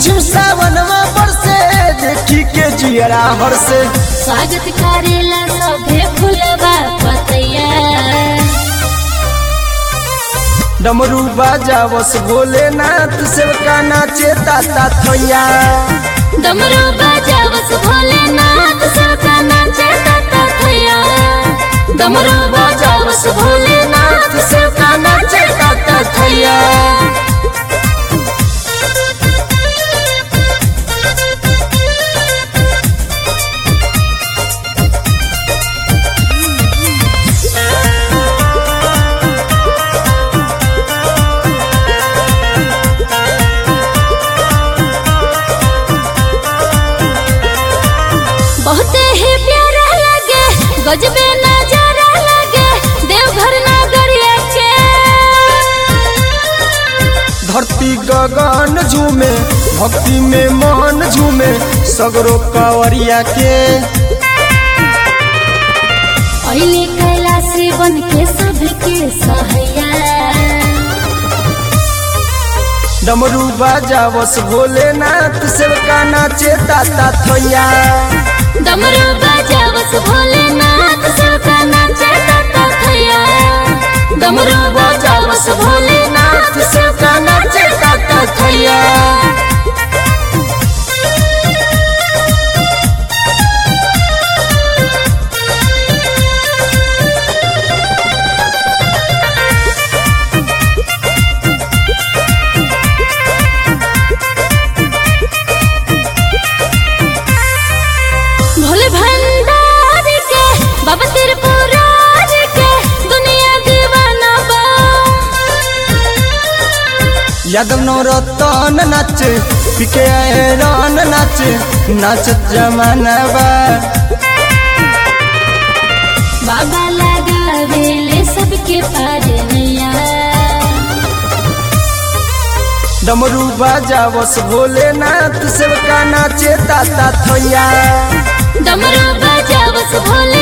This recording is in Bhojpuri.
रिमझिम सावनवा बरसे देखी के जियरा हरसे स्वागत करेला सभे फुलवा पतैया डमरू बाजावस भोलेनाथ सेवका नाचे ताता थैया डमरू बजावस भोलेनाथ सबका नाचे ताता थैया डमरू बाजावस भोलेनाथ सेवका नाचे ताता थैया बहुते ही प्यारा लगे गजबे नजारा लगे देवघर नगरिया के धरती गगन झूमे भक्ति में मन झूमे सगरो कावरिया के अइले कैलाशी बन के सबके सहैया डमरू बाजावस भोलेनाथ सेवका नाचे ताता थैया डमरू बजावस भोलेनाथ सबका नाचे ताता थैया डमरू बाजावस भोलेनाथ सेवका नाचे ताता थैया भोले भंडार के बाबा त्रिपुरार के दुनिया दीवाना बा यादव नौरतन नाचे पिके हैरान नाचे नाचत जमाना बा बाबा लगावेले सबके पार नैया डमरू बाजावस भोलेनाथ सेवका नाचे ताता थैया डमरू बजावस भोले